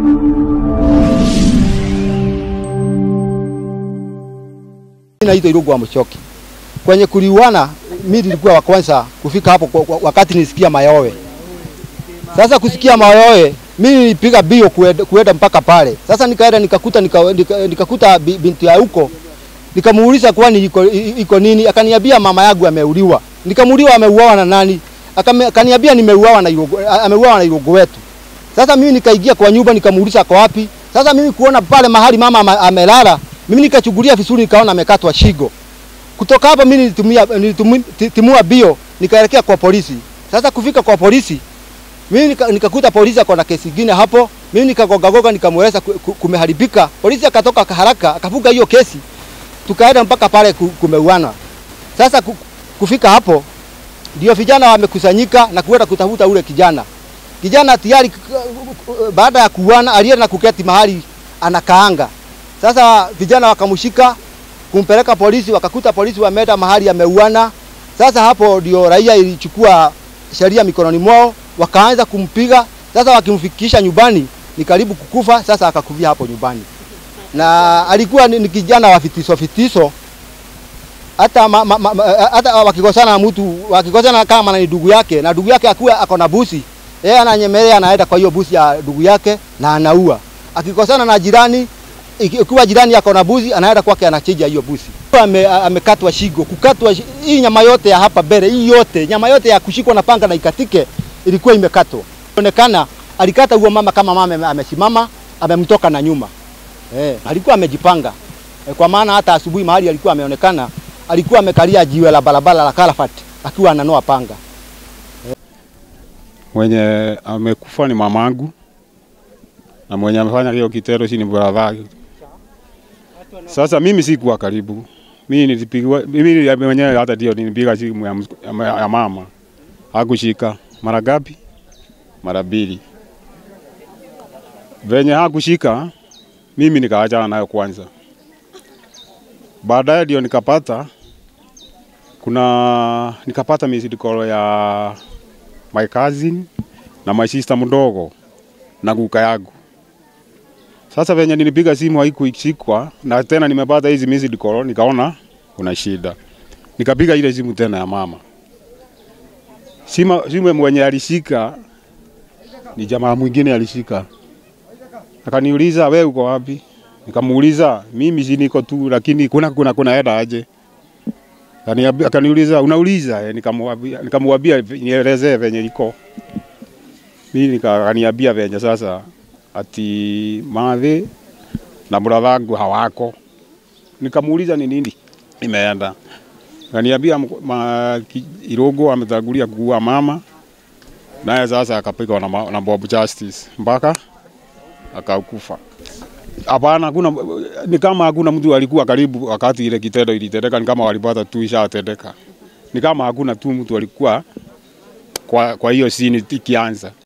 Naitwa Irungu wa Mchoki. Kwenye kuliuana, mimi nilikuwa wa kwanza kufika hapo kwa- kwa- wakati nilisikia mayowe. Sasa kusikia mayowe, mimi nilipiga bio kuenda, kuenda mpaka pale. Sasa nikaenda nikakuta nika, nika, nikakuta bi- binti ya huko nikamuuliza kwani iko, i- iko nini? Akaniambia mama yangu ameuliwa. Nikamuuliwa ameuawa na nani? Akame- Akaniambia nimeuawa na Irungu, a- ameuawa na Irungu wetu. Sasa mimi nikaingia kwa nyumba nikamuuliza kwa wapi. Sasa mimi kuona pale mahali mama ama- amelala, mimi nikachungulia vizuri nikaona amekatwa shingo. Kutoka hapo mimi nilitumia nilitimua bio nikaelekea kwa polisi. Sasa kufika kwa polisi mimi nika- nikakuta polisi ako na kesi ingine hapo. Mimi nikagoga goga nikamweleza ku- ku- kumeharibika. Polisi akatoka haraka akafunga hiyo kesi. Tukaenda mpaka pale ku- kumeuana. Sasa ku- kufika hapo ndio vijana wamekusanyika na kuenda kutafuta ule kijana. Kijana tayari k- k- baada ya kuuana alienda na kuketi mahali anakaanga. Sasa vijana wakamshika kumpeleka polisi, wakakuta polisi wameenda mahali ameuana. Sasa hapo ndio raia ilichukua sheria mikononi mwao, wakaanza kumpiga. Sasa wakimfikisha nyumbani ni karibu kukufa. Sasa akakufia hapo nyumbani, na alikuwa ni, ni kijana wa fitiso fitiso hata ma, ma, ma, ma- hata wakikosana na mtu wakikosana kama ni ndugu yake na ndugu yake akuwa ako na busi, yeye ananyemelea anaenda kwa hiyo busi ya ndugu yake na anaua. Akikosana na jirani iki- ikiwa jirani ako na busi anaenda kwake anachinja hiyo busi. Ame, amekatwa shingo, kukatwa shi- hii nyama yote ya hapa mbele, hii yote nyama yote ya kushikwa na panga na ikatike ilikuwa imekatwa. Onekana alikata huo mama kama mama ame- amesimama amemtoka na nyuma. Eh, alikuwa amejipanga. Eh, kwa maana hata asubuhi mahali alikuwa ameonekana alikuwa amekalia jiwe la barabara la Kalafat akiwa ananoa panga. Mwenye amekufa ni mamangu na mwenye amefanya hiyo kitendo si ni brother. Sasa mimi sikuwa karibu, mimi nilipigwa, mimi mwenyewe hata ndio nilipiga simu ya, ms- ya, ya mama hakushika. Mara ngapi? Mara mbili. Venye hakushika mimi nikaachana nayo kwanza, baadaye ndio nikapata kuna nikapata missed call ya my cousin na my sister mdogo na kuka yangu. Sasa venye nilipiga simu haikuishikwa na tena nimepata hizi missed call, nikaona kuna shida, nikapiga ile simu tena ya mama. Sima, simu mwenye alishika ni jamaa mwingine alishika, akaniuliza we uko wapi? Nikamuuliza mimi si niko tu, lakini kuna kuna kuna eda aje? Akaniambia- Akaniuliza unauliza, eh, nikamwambia nikamwambia nielezee venye iko. Mimi nika- akaniambia venye sasa ati madhi na brother wangu hawako. Nikamuuliza ni nini imeenda. Akaniambia mk- ma- ki- Irungu ametangulia kuua mama, naye sasa akapigwa na, ma- na Bob Justice mpaka akakufa. Hapana, hakuna ni kama hakuna mtu alikuwa karibu wakati ile kitendo ilitendeka, ni kama walipata tu ishatendeka, ni kama hakuna tu mtu alikuwa kwa, kwa hiyo sini ikianza.